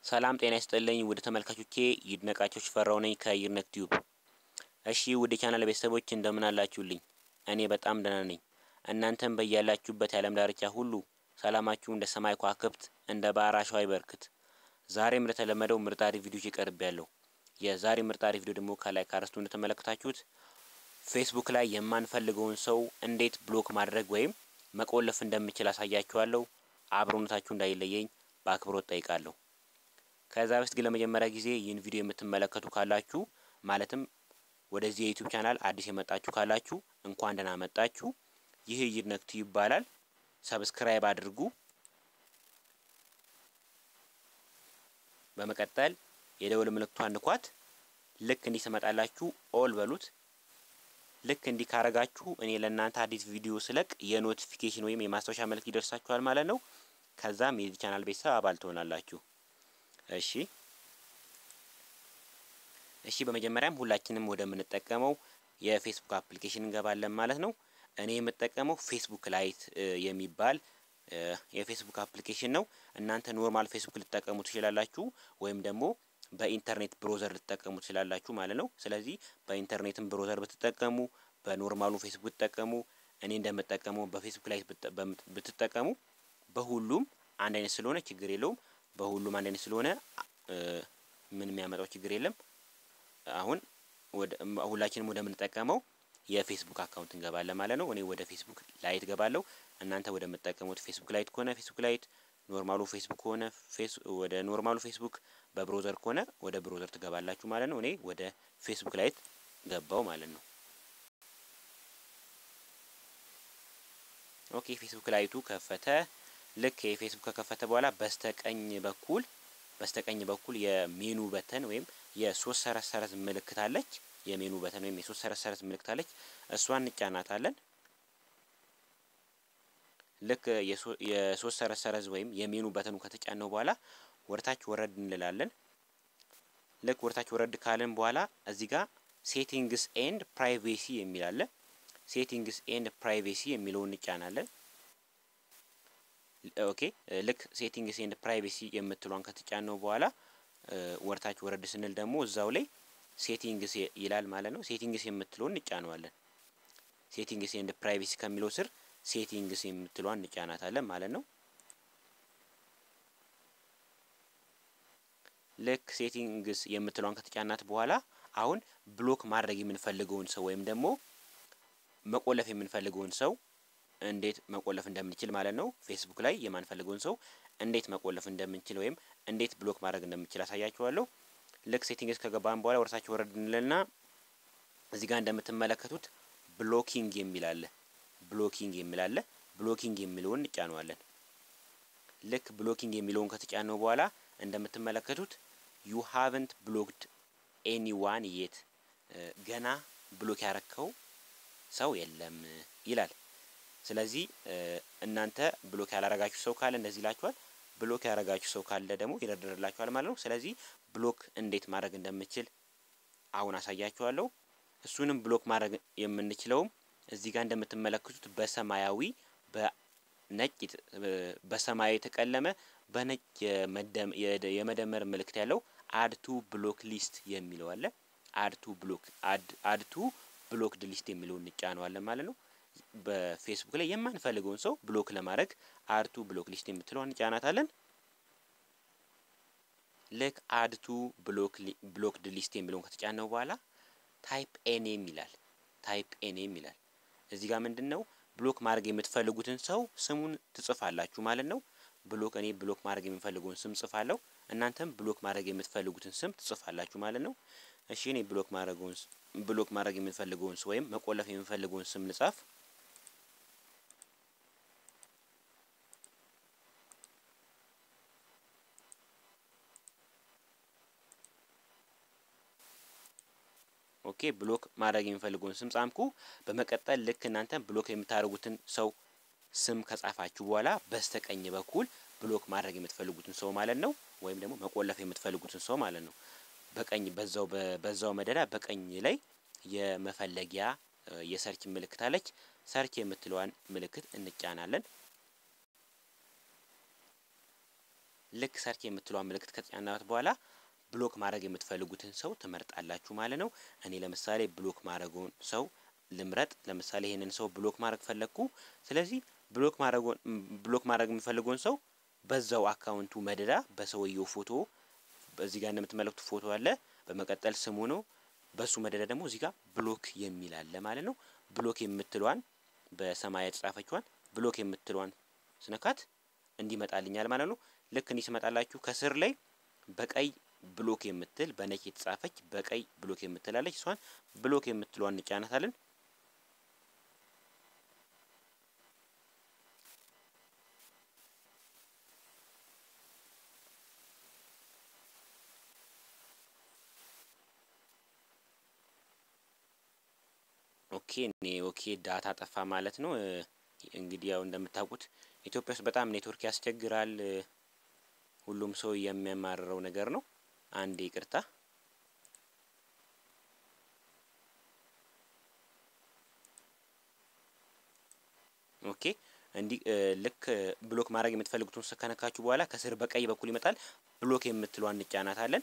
ሰላም ጤና ይስጥልኝ ውድ ተመልካቾቼ ይድነቃቸው ሽፈራው ነኝ ከይድነቅ ቲዩብ። እሺ ውድ ቻናል ቤተሰቦች እንደምን አላችሁልኝ? እኔ በጣም ደህና ነኝ። እናንተም በያላችሁበት የዓለም ዳርቻ ሁሉ ሰላማችሁ እንደ ሰማይ ከዋክብት እንደ ባህር አሸዋ ይበርክት። ዛሬም እንደተለመደው ምርጥ አሪፍ ቪዲዮች ይቀርብ ያለው የዛሬ ምርጥ አሪፍ ቪዲዮ ደግሞ ከላይ ካርስቱ እንደተመለከታችሁት ፌስቡክ ላይ የማንፈልገውን ሰው እንዴት ብሎክ ማድረግ ወይም መቆለፍ እንደምችል አሳያችኋለሁ። አብሮነታችሁ እንዳይለየኝ በአክብሮት ጠይቃለሁ። ከዛ በፊት ግን ለመጀመሪያ ጊዜ ይህን ቪዲዮ የምትመለከቱ ካላችሁ ማለትም ወደዚህ የዩቲዩብ ቻናል አዲስ የመጣችሁ ካላችሁ እንኳን ደህና መጣችሁ። ይህ ይድነቅ ቲዩብ ይባላል። ሰብስክራይብ አድርጉ። በመቀጠል የደወል ምልክቷን ንኳት። ልክ እንዲህ ትመጣላችሁ ኦል በሉት። ልክ እንዲህ ካረጋችሁ እኔ ለእናንተ አዲስ ቪዲዮ ስለቅ የኖቲፊኬሽን ወይም የማስታወሻ መልእክት ይደርሳችኋል ማለት ነው። ከዛም የዚህ ቻናል ቤተሰብ አባል ትሆናላችሁ። እሺ እሺ በመጀመሪያም ሁላችንም ወደምንጠቀመው የፌስቡክ አፕሊኬሽን እንገባለን ማለት ነው። እኔ የምጠቀመው ፌስቡክ ላይት የሚባል የፌስቡክ አፕሊኬሽን ነው። እናንተ ኖርማል ፌስቡክ ልትጠቀሙ ትችላላችሁ፣ ወይም ደግሞ በኢንተርኔት ብሮዘር ልትጠቀሙ ትችላላችሁ ማለት ነው። ስለዚህ በኢንተርኔትም ብሮዘር ብትጠቀሙ፣ በኖርማሉ ፌስቡክ ብትጠቀሙ፣ እኔ እንደምጠቀመው በፌስቡክ ላይት ብትጠቀሙ በሁሉም አንድ አይነት ስለሆነ ችግር የለውም። በሁሉም አንድ አይነት ስለሆነ ምን የሚያመጣው ችግር የለም። አሁን ሁላችንም ወደምንጠቀመው የፌስቡክ አካውንት እንገባለን ማለት ነው። እኔ ወደ ፌስቡክ ላይት ገባለሁ። እናንተ ወደምትጠቀሙት ፌስቡክ ላይት ከሆነ ፌስቡክ ላይት፣ ኖርማሉ ፌስቡክ ከሆነ ወደ ኖርማሉ ፌስቡክ፣ በብሮዘር ከሆነ ወደ ብሮዘር ትገባላችሁ ማለት ነው። እኔ ወደ ፌስቡክ ላይት ገባው ማለት ነው። ኦኬ ፌስቡክ ላይቱ ከፈተ። ልክ የፌስቡክ ከከፈተ በኋላ በስተቀኝ በኩል በስተቀኝ በኩል የሜኑ በተን ወይም የሶስት ሰረዝ ሰረዝ ምልክት አለች። የሜኑ በተን ወይም የሶስት ሰረዝ ሰረዝ ምልክት አለች። እሷን እንጫናታለን። ልክ የሶስት ሰረዝ ሰረዝ ወይም የሜኑ በተኑ ከተጫነው በኋላ ወርታች ወረድ እንላለን። ልክ ወርታች ወረድ ካለን በኋላ እዚህ ጋር ሴቲንግስ ኤንድ ፕራይቬሲ የሚል አለ። ሴቲንግስ ኤንድ ፕራይቬሲ የሚለውን እንጫናለን። ኦኬ ልክ ሴቲንግስ ኤንድ ፕራይቬሲ የምትሏን ከተጫነው በኋላ ወርታች ወረድ ስንል ደግሞ እዛው ላይ ሴቲንግስ ይላል ማለት ነው። ሴቲንግስ የምትለውን እንጫነዋለን። ሴቲንግስ ኤንድ ፕራይቬሲ ከሚለው ስር ሴቲንግስ የምትሏን እንጫናታለን ማለት ነው። ልክ ሴቲንግስ የምትሏን ከተጫናት በኋላ አሁን ብሎክ ማድረግ የምንፈልገውን ሰው ወይም ደግሞ መቆለፍ የምንፈልገውን ሰው እንዴት መቆለፍ እንደምንችል ማለት ነው። ፌስቡክ ላይ የማንፈልገውን ሰው እንዴት መቆለፍ እንደምንችል ወይም እንዴት ብሎክ ማድረግ እንደምንችል አሳያችኋለሁ። ልክ ሴቲንግስ ከገባን በኋላ ወርሳችሁ ወረድ እንልና እዚህ ጋር እንደምትመለከቱት ብሎኪንግ የሚል አለ። ብሎኪንግ የሚል አለ። ብሎኪንግ የሚለውን እንጫነዋለን። ልክ ብሎኪንግ የሚለውን ከተጫነው በኋላ እንደምትመለከቱት ዩ ሃቭንት ብሎክድ ኤኒዋን የት ገና ብሎክ ያረከው ሰው የለም ይላል። ስለዚህ እናንተ ብሎክ ያላረጋችሁ ሰው ካለ እንደዚህ ይላችኋል። ብሎክ ያረጋችሁ ሰው ካለ ደግሞ ይደረድርላችኋል ማለት ነው። ስለዚህ ብሎክ እንዴት ማድረግ እንደምችል አሁን አሳያችኋለሁ። እሱንም ብሎክ ማድረግ የምንችለውም እዚህ ጋር እንደምትመለከቱት በሰማያዊ በነጭ በሰማያዊ የተቀለመ በነጭ የመደመር ምልክት ያለው አድቱ ብሎክ ሊስት የሚለው አለ። አድቱ ብሎክ አድቱ ብሎክድ ሊስት የሚለውን እንጫነዋለን ማለት ነው። በፌስቡክ ላይ የማንፈልገውን ሰው ብሎክ ለማድረግ አድቱ ብሎክ ሊስት የምትለውን እንጫናታለን። ልክ አድቱ ብሎክድ ሊስት የሚለውን ከተጫነው በኋላ ታይፕ ኤኔም ይላል። ታይፕ ኤኔም ይላል። እዚህ ጋር ምንድን ነው ብሎክ ማድረግ የምትፈልጉትን ሰው ስሙን ትጽፋላችሁ ማለት ነው። ብሎክ እኔ ብሎክ ማድረግ የምፈልገውን ስም ጽፋለሁ። እናንተም ብሎክ ማድረግ የምትፈልጉትን ስም ትጽፋላችሁ ማለት ነው። እሺ እኔ ብሎክ ማድረገውን ብሎክ ማድረግ የምፈልገውን ሰው ወይም መቆለፍ የምፈልገውን ስም ልጻፍ። ኦኬ ብሎክ ማድረግ የሚፈልገውን ስም ጻምኩ። በመቀጠል ልክ እናንተ ብሎክ የምታደርጉትን ሰው ስም ከጻፋችሁ በኋላ በስተቀኝ በኩል ብሎክ ማድረግ የምትፈልጉትን ሰው ማለት ነው፣ ወይም ደግሞ መቆለፍ የምትፈልጉትን ሰው ማለት ነው። በቀኝ በዛው በዛው መደዳ በቀኝ ላይ የመፈለጊያ የሰርች ምልክት አለች። ሰርች የምትለዋን ምልክት እንጫናለን። ልክ ሰርች የምትለዋን ምልክት ከተጫናት በኋላ ብሎክ ማድረግ የምትፈልጉትን ሰው ትመርጣላችሁ ማለት ነው። እኔ ለምሳሌ ብሎክ ማድረጉን ሰው ልምረጥ። ለምሳሌ ይሄንን ሰው ብሎክ ማድረግ ፈለግኩ። ስለዚህ ብሎክ ማድረጉን ብሎክ ማድረግ የምፈልገውን ሰው በዛው አካውንቱ መደዳ በሰውየው ፎቶ እዚህ ጋር እንደምትመለከቱ ፎቶ አለ። በመቀጠል ስሙ ነው። በሱ መደዳ ደግሞ እዚህ ጋር ብሎክ የሚል አለ ማለት ነው። ብሎክ የምትሏን በሰማይ የተጻፈችዋን ብሎክ የምትሏን ስነካት እንዲመጣልኛል ማለት ነው። ልክ እንዲህ ስመጣላችሁ ከስር ላይ በቀይ ብሎክ የምትል በነጭ የተጻፈች በቀይ ብሎክ የምትላለች እሷን ብሎክ የምትሏን እንጫናታለን። ኦኬ እኔ ኦኬ ዳታ ጠፋ ማለት ነው። እንግዲህ ያው እንደምታውቁት ኢትዮጵያ ውስጥ በጣም ኔትወርክ ያስቸግራል። ሁሉም ሰው የሚያማርረው ነገር ነው። አንድ ይቅርታ። ኦኬ እንዲህ ልክ ብሎክ ማድረግ የምትፈልጉትን ከነካችሁ በኋላ ከስር በቀይ በኩል ይመጣል። ብሎክ የምትሏን እንጫናታለን።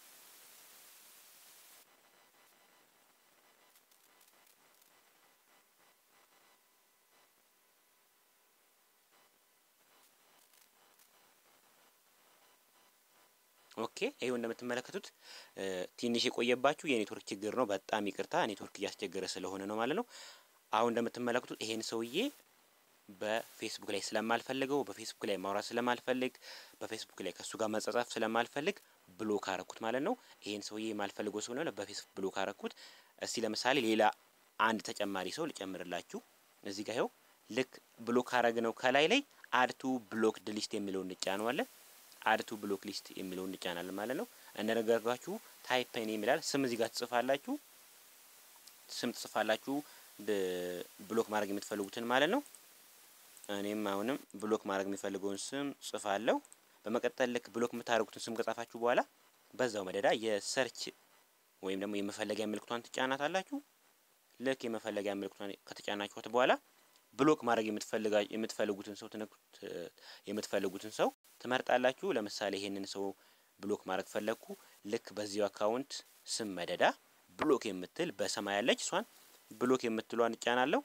ኦኬ ይሄው እንደምትመለከቱት ትንሽ የቆየባችሁ የኔትወርክ ችግር ነው። በጣም ይቅርታ ኔትወርክ እያስቸገረ ስለሆነ ነው ማለት ነው። አሁን እንደምትመለከቱት ይሄን ሰውዬ በፌስቡክ ላይ ስለማልፈልገው በፌስቡክ ላይ ማውራት ስለማልፈልግ በፌስቡክ ላይ ከእሱ ጋር መጻጻፍ ስለማልፈልግ ብሎክ አረኩት ማለት ነው። ይሄን ሰውዬ የማልፈልገው ሰው ነው በፌስቡክ ብሎክ አረኩት። እስቲ ለምሳሌ ሌላ አንድ ተጨማሪ ሰው ልጨምርላችሁ። እዚህ ጋር ይኸው ልክ ብሎክ አረግ ነው ከላይ ላይ አድቱ ብሎክ ድሊስት የሚለውን እንጫነዋለን። አድቱ ብሎክ ሊስት የሚለውን እንጫናለን ማለት ነው። እንደነገርኳችሁ ታይፕ ኔም ይላል። ስም እዚህ ጋር ትጽፋላችሁ። ስም ትጽፋላችሁ ብሎክ ማድረግ የምትፈልጉትን ማለት ነው። እኔም አሁንም ብሎክ ማድረግ የሚፈልገውን ስም ጽፋለሁ። በመቀጠል ልክ ብሎክ የምታደርጉትን ስም ከጻፋችሁ በኋላ በዛው መደዳ የሰርች ወይም ደግሞ የመፈለጊያ ምልክቷን ትጫናታላችሁ። ልክ የመፈለጊያ ምልክቷን ከተጫናችኋት በኋላ ብሎክ ማድረግ የምትፈልጉትን ሰው የምትፈልጉትን ሰው ትመርጣላችሁ። ለምሳሌ ይሄንን ሰው ብሎክ ማድረግ ፈለግኩ። ልክ በዚሁ አካውንት ስም መደዳ ብሎክ የምትል በሰማይ ያለች እሷን ብሎክ የምትሏን እጫናለሁ።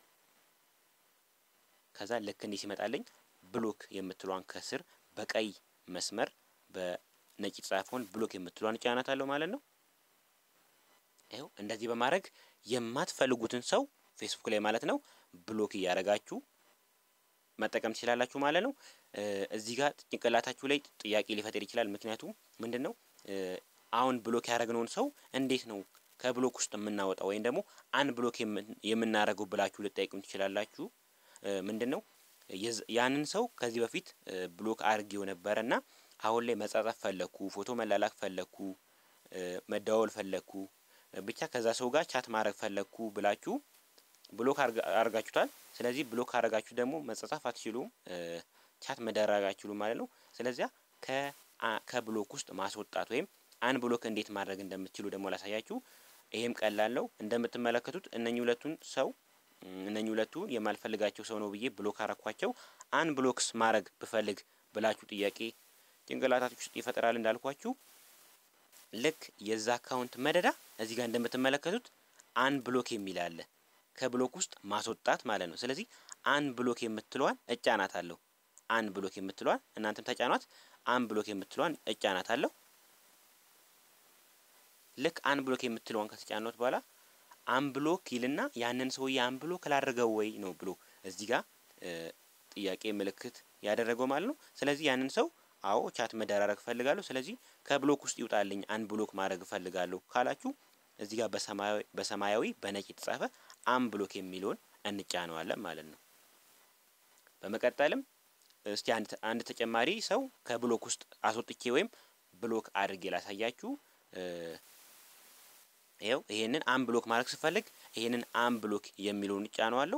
ከዛ ልክ እንዲህ ሲመጣልኝ ብሎክ የምትሏን ከስር በቀይ መስመር በነጭ የተጻፈውን ብሎክ የምትሏን እጫናታለሁ ማለት ነው። ይኸው እንደዚህ በማድረግ የማትፈልጉትን ሰው ፌስቡክ ላይ ማለት ነው ብሎክ እያደረጋችሁ መጠቀም ትችላላችሁ ማለት ነው። እዚህ ጋር ጭንቅላታችሁ ላይ ጥያቄ ሊፈጥር ይችላል። ምክንያቱም ምንድን ነው አሁን ብሎክ ያደረግነውን ሰው እንዴት ነው ከብሎክ ውስጥ የምናወጣው ወይም ደግሞ አንድ ብሎክ የምናደርገው ብላችሁ ልጠይቁም ትችላላችሁ። ምንድን ነው ያንን ሰው ከዚህ በፊት ብሎክ አድርጌው ነበረ እና አሁን ላይ መጻጻፍ ፈለግኩ፣ ፎቶ መላላክ ፈለግኩ፣ መደዋወል ፈለግኩ፣ ብቻ ከዛ ሰው ጋር ቻት ማድረግ ፈለግኩ ብላችሁ ብሎክ አርጋችሁታል። ስለዚህ ብሎክ አረጋችሁ ደግሞ መጻጻፍ አትችሉም፣ ቻት መደራግ አትችሉም ማለት ነው። ስለዚያ ከብሎክ ውስጥ ማስወጣት ወይም አንድ ብሎክ እንዴት ማድረግ እንደምትችሉ ደግሞ ላሳያችሁ። ይሄም ቀላል ነው። እንደምትመለከቱት እነኚህ ሁለቱን ሰው እነኚህ ሁለቱን የማልፈልጋቸው ሰው ነው ብዬ ብሎክ አረኳቸው። አንድ ብሎክስ ማድረግ ብፈልግ ብላችሁ ጥያቄ ጭንቅላታችሁ ውስጥ ይፈጠራል እንዳልኳችሁ ልክ የዛ አካውንት መደዳ እዚህ ጋር እንደምትመለከቱት አንድ ብሎክ የሚል አለ ከብሎክ ውስጥ ማስወጣት ማለት ነው። ስለዚህ አንድ ብሎክ የምትለዋን እጫናት አለሁ። አንድ ብሎክ የምትለዋን እናንተም ተጫኗት። አንድ ብሎክ የምትለዋን እጫናት አለሁ። ልክ አንድ ብሎክ የምትለዋን ከተጫኗት በኋላ አንድ ብሎክ ይልና ያንን ሰውዬ አንድ ብሎክ ላደርገው ወይ ነው ብሎ እዚህ ጋር ጥያቄ ምልክት ያደረገው ማለት ነው። ስለዚህ ያንን ሰው አዎ ቻት መደራረግ እፈልጋለሁ፣ ስለዚህ ከብሎክ ውስጥ ይውጣልኝ አንድ ብሎክ ማድረግ እፈልጋለሁ ካላችሁ እዚህ ጋር በሰማያዊ በነጭ የተጻፈ አን ብሎክ የሚለውን እንጫነዋለን ማለት ነው። በመቀጠልም እስቲ አንድ ተጨማሪ ሰው ከብሎክ ውስጥ አስወጥቼ ወይም ብሎክ አድርጌ ላሳያችሁ። ይኸው ይሄንን አን ብሎክ ማድረግ ስፈልግ ይሄንን አን ብሎክ የሚለውን እጫነዋለሁ።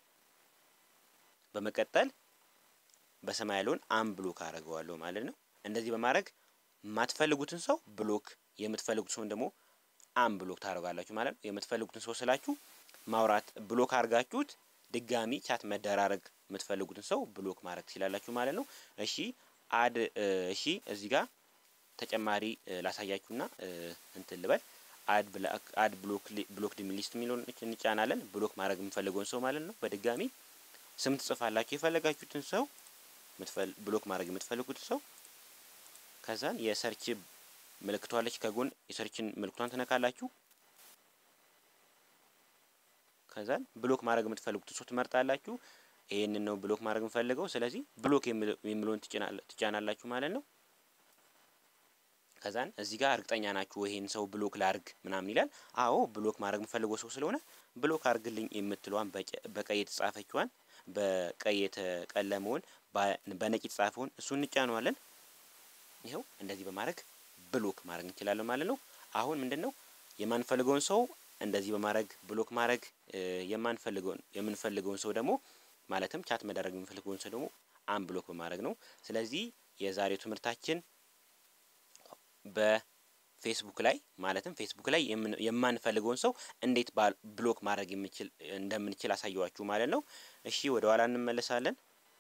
በመቀጠል በሰማይ ያለውን አን ብሎክ አደርገዋለሁ ማለት ነው። እንደዚህ በማድረግ የማትፈልጉትን ሰው ብሎክ የምትፈልጉት ሰውን ደግሞ አን ብሎክ ታደርጋላችሁ ማለት ነው። የምትፈልጉትን ሰው ስላችሁ ማውራት ብሎክ አድርጋችሁት ድጋሚ ቻት መደራረግ የምትፈልጉትን ሰው ብሎክ ማድረግ ትችላላችሁ ማለት ነው። እሺ አድ እሺ እዚህ ጋር ተጨማሪ ላሳያችሁና እንትን ልበል አድ አድ ብሎክ ብሎክድ ሊስት የሚለውን እንጫናለን። ብሎክ ማድረግ የምፈልገውን ሰው ማለት ነው። በድጋሚ ስም ትጽፋላችሁ የፈለጋችሁትን ሰው ብሎክ ማድረግ የምትፈልጉት ሰው ከዛን የሰርች ምልክቷለች ከጎን የሰርችን ምልክቷን ትነካላችሁ። ከዛን ብሎክ ማድረግ የምትፈልጉት ሰው ትመርጣላችሁ። ይህንን ነው ብሎክ ማድረግ የምፈልገው። ስለዚህ ብሎክ የሚለውን ትጫናላችሁ ማለት ነው። ከዛን እዚህ ጋር እርግጠኛ ናችሁ ይሄን ሰው ብሎክ ላርግ ምናምን ይላል። አዎ ብሎክ ማድረግ የምፈልገው ሰው ስለሆነ ብሎክ አርግልኝ የምትለዋን በቀይ የተጻፈችዋን በቀይ የተቀለመውን በነጭ የተጻፈውን እሱን እንጫነዋለን። ይኸው እንደዚህ በማድረግ ብሎክ ማድረግ እንችላለን ማለት ነው። አሁን ምንድን ነው የማንፈልገውን ሰው እንደዚህ በማድረግ ብሎክ ማድረግ የማንፈልገውን የምንፈልገውን ሰው ደግሞ ማለትም ቻት መደረግ የምንፈልገውን ሰው ደግሞ አን ብሎክ በማድረግ ነው። ስለዚህ የዛሬው ትምህርታችን በፌስቡክ ላይ ማለትም ፌስቡክ ላይ የማንፈልገውን ሰው እንዴት ብሎክ ማድረግ የምንችል እንደምንችል አሳየዋችሁ ማለት ነው። እሺ ወደ ኋላ እንመለሳለን።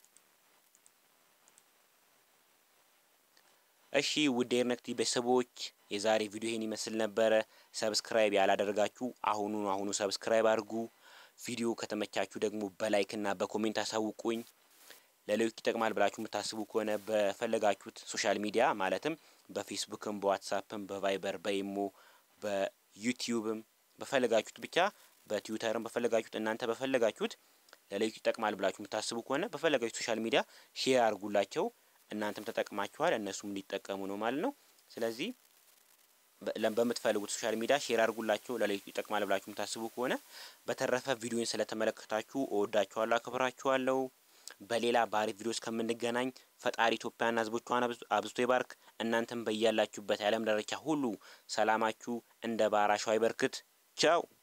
እሺ ውድ የርነክቲ ቤተሰቦች የዛሬ ቪዲዮ ይሄን ይመስል ነበረ። ሰብስክራይብ ያላደረጋችሁ አሁኑ አሁኑ ሰብስክራይብ አድርጉ። ቪዲዮ ከተመቻችሁ ደግሞ በላይክና በኮሜንት አሳውቁኝ። ለሌሎች ይጠቅማል ብላችሁ የምታስቡ ከሆነ በፈለጋችሁት ሶሻል ሚዲያ ማለትም በፌስቡክም፣ በዋትሳፕም፣ በቫይበር፣ በኢሞ፣ በዩቲዩብም በፈለጋችሁት ብቻ በትዊተርም በፈለጋችሁት እናንተ በፈለጋችሁት ለሌሎች ይጠቅማል ብላችሁ የምታስቡ ከሆነ በፈለጋችሁት ሶሻል ሚዲያ ሼር አድርጉላቸው። እናንተም ተጠቅማችኋል እነሱም እንዲጠቀሙ ነው ማለት ነው። ስለዚህ በምትፈልጉት ሶሻል ሚዲያ ሼር አድርጉላቸው ለሌሎች ይጠቅማል ብላችሁ የምታስቡ ከሆነ። በተረፈ ቪዲዮን ስለተመለከታችሁ እወዳችኋለሁ፣ አክብራችኋለሁ። በሌላ በአሪፍ ቪዲዮ እስከምንገናኝ ፈጣሪ ኢትዮጵያና ሕዝቦቿን አብዝቶ ይባርክ። እናንተም በያላችሁበት የዓለም ዳርቻ ሁሉ ሰላማችሁ እንደ ባህር አሸዋ ይበርክት። ቻው